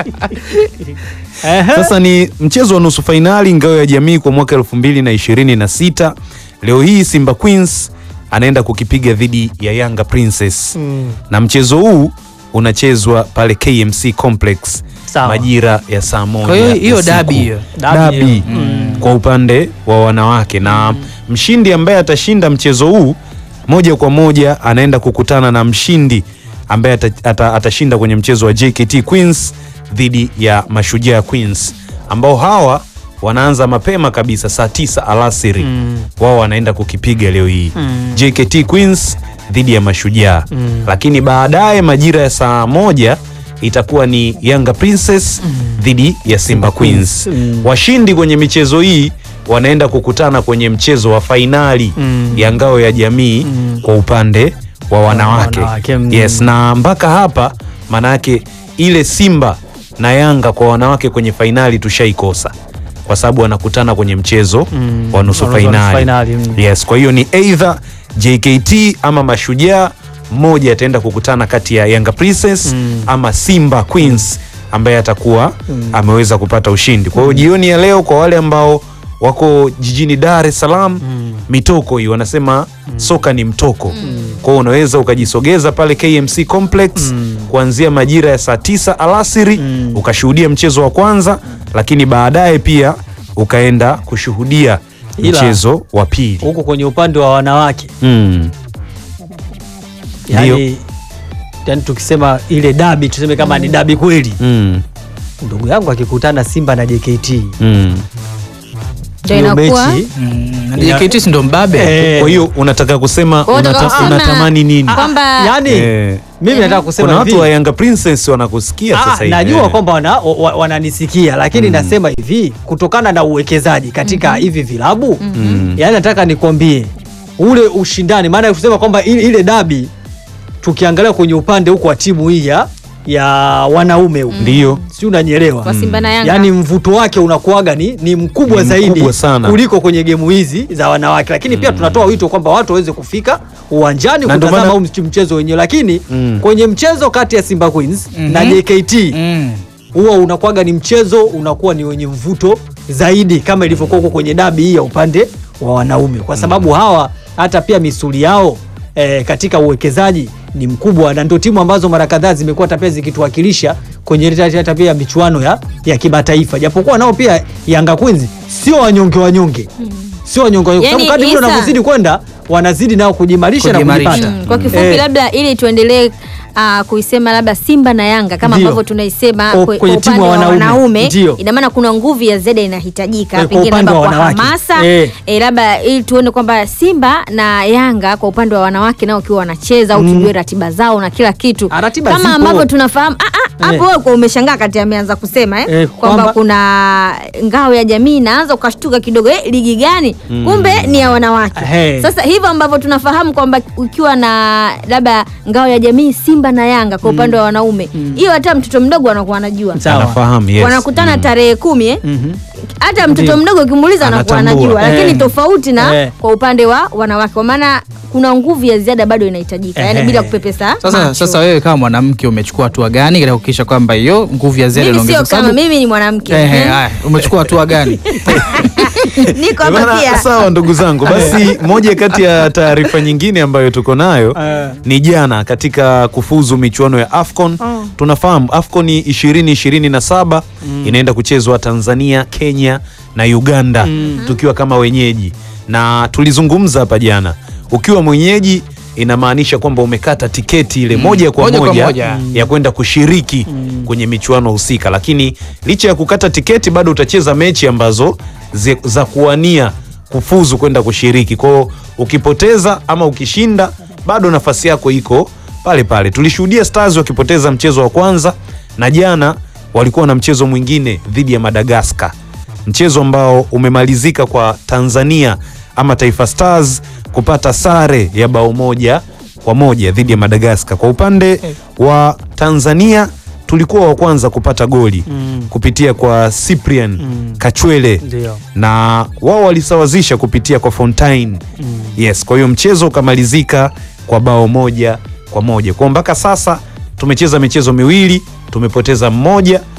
Ehe. Sasa ni mchezo wa nusu fainali ngao ya jamii kwa mwaka elfu mbili na ishirini na sita. Leo hii Simba Queens anaenda kukipiga dhidi ya Yanga Princess Mm. na mchezo huu unachezwa pale KMC Complex Sawa. majira ya saa moja. Kwa hiyo ya hiyo siku. dabi hiyo. Dabi Dabi hiyo. kwa upande wa wanawake na mshindi ambaye atashinda mchezo huu moja kwa moja anaenda kukutana na mshindi ambaye ata, ata, atashinda kwenye mchezo wa JKT Queens dhidi ya Mashujaa Queens ambao hawa wanaanza mapema kabisa saa tisa alasiri wao wanaenda kukipiga leo hii JKT Queens dhidi ya Mashujaa lakini baadaye majira ya saa moja itakuwa ni Yanga Princess dhidi ya Simba Queens. Washindi kwenye michezo hii wanaenda kukutana kwenye mchezo wa fainali ya ngao ya jamii kwa upande wa wanawake. wanawake, mm. Yes, na mpaka hapa maana yake ile Simba na Yanga kwa wanawake kwenye fainali tushaikosa kwa sababu wanakutana kwenye mchezo wa nusu wa nusu fainali. fainali, mm. Yes, kwa hiyo ni either JKT ama Mashujaa, mmoja ataenda kukutana kati ya Yanga Princess ama Simba Queens ambaye atakuwa ameweza kupata ushindi. Kwa hiyo jioni ya leo kwa wale ambao wako jijini Dar es Salaam, mitoko hii wanasema soka ni mtoko. Kwa hiyo unaweza ukajisogeza pale KMC Complex kuanzia majira ya saa tisa alasiri ukashuhudia mchezo wa kwanza, lakini baadaye pia ukaenda kushuhudia Ila- mchezo wa pili. huku kwenye upande wa wanawake Mm. Ndio. yani, yani tukisema ile dabi tuseme kama ni dabi kweli Mm. ndugu yangu akikutana Simba na JKT Mm. Ndio hiyo inakuwa mechi Mm, JKT si ndo mbabe eh, Kwa hiyo unataka kusema Kwa hiyo unata, unataka kusema unatamani nini? kwamba yani Eh, mimi nataka kusema kuna watu hivi wa Yanga Princess wanakusikia Ah, sasa hivi. najua Eh. kwamba wana, wa- wananisikia lakini nasema hivi kutokana na uwekezaji katika hivi vilabu yani nataka nikwambie ule ushindani maana kusema kwamba ile, ile dabi tukiangalia kwenye upande huko wa timu hii ya ya wanaume huko Ndio. si unanyelewa Kwa Simba na Yanga. yaani mvuto wake unakuwaga ni, ni mkubwa Ni zaidi mkubwa sana. kuliko kwenye gemu hizi za wanawake lakini pia tunatoa wito kwamba watu waweze kufika uwanjani Na ndio kutazama maana- huu mchezo wenyewe lakini Mm. kwenye mchezo kati ya Simba Queens na Mhm. JKT Mm. huwa unakuwaga ni mchezo unakuwa ni wenye mvuto zaidi kama ilivyokuwa huko kwenye dabi hii ya upande wa wanaume kwa sababu hawa hata pia misuli yao eh, katika uwekezaji ni mkubwa na ndio timu ambazo mara kadhaa zimekuwa hata pia zikituwakilisha kwenye ile hata pia michuano ya, ya kimataifa japokuwa nao pia Yanga Queens sio wanyonge wanyonge sio wanyonge wanyonge Yani, kwa sababu kadri muda Isa- unavyozidi kwenda wanazidi nao kujimarisha na Kujimarisha. kujipata Mm, kwa kifupi Eh. labda ili tuendelee uh, kuisema labda Simba na Yanga kama Ndio. ambavyo tunaisema Kwa- kwe- kwenye kwa timu upande ya wa wanaume. wanaume, Ndio. ina maana kuna nguvu ya ziada inahitajika, Eh, kwa pengine upande labda wa kwa wanawake. hamasa Eh. eh, labda ili tuone kwamba Simba na Yanga kwa upande wa wanawake nao wakiwa wanacheza au tujue ratiba zao na kila kitu Ah, ratiba kama zipo. ambavyo tunafahamu ah, ah, hapo Eh. wewe kwa umeshangaa kati ameanza kusema eh, Eh, kwamba kwamba- kuna ngao ya jamii inaanza ukashtuka kidogo eh, ligi gani kumbe ni ya wanawake Ehe. sasa hivyo ambavyo tunafahamu kwamba ukiwa na labda ngao ya jamii Simba na Yanga kwa upande wa wanaume hiyo hata mtoto mdogo anakuwa anajua Sawa. Anafahamu, yes. wanakutana tarehe kumi eh? hata mtoto Ndio. mdogo ukimuuliza anakuwa Anatambua. anajua lakini Eh. tofauti na Eh. kwa upande wa wanawake kwa maana kuna nguvu ya ziada bado inahitajika yani Eh. bila kupepesa Sasa, macho. sasa wewe kama mwanamke umechukua hatua gani katika kuhakikisha kwamba hiyo nguvu ya ziada mimi sio inaongezeka? kama Sababu- mimi ni mwanamke Ehe, eh. haya, umechukua hatua gani? niko hapa Bana, pia Sawa ndugu zangu, basi moja kati ya taarifa nyingine ambayo tuko nayo Eh. ni jana katika kufuzu michuano ya AFCON. Tunafahamu AFCON 2027 inaenda kuchezwa Tanzania, Kenya na Uganda tukiwa kama wenyeji, na tulizungumza hapa jana, ukiwa mwenyeji inamaanisha kwamba umekata tiketi ile moja kwa Moja kwa moja, moja. ya kwenda kushiriki kwenye michuano husika, lakini licha ya kukata tiketi bado utacheza mechi ambazo zi- za kuwania kufuzu kwenda kushiriki. Kwao ukipoteza ama ukishinda, bado nafasi yako iko pale pale. Tulishuhudia Stars wakipoteza mchezo wa kwanza, na jana walikuwa na mchezo mwingine dhidi ya Madagascar, mchezo ambao umemalizika kwa Tanzania ama Taifa Stars kupata sare ya bao moja kwa moja dhidi ya Madagascar. Kwa upande wa Tanzania tulikuwa wa kwanza kupata goli kupitia kwa Cyprian Kachwele Ndio. na wao walisawazisha kupitia kwa Fontaine. Yes, kwa hiyo mchezo ukamalizika kwa bao moja kwa moja. Kwa mpaka sasa tumecheza michezo miwili, tumepoteza mmoja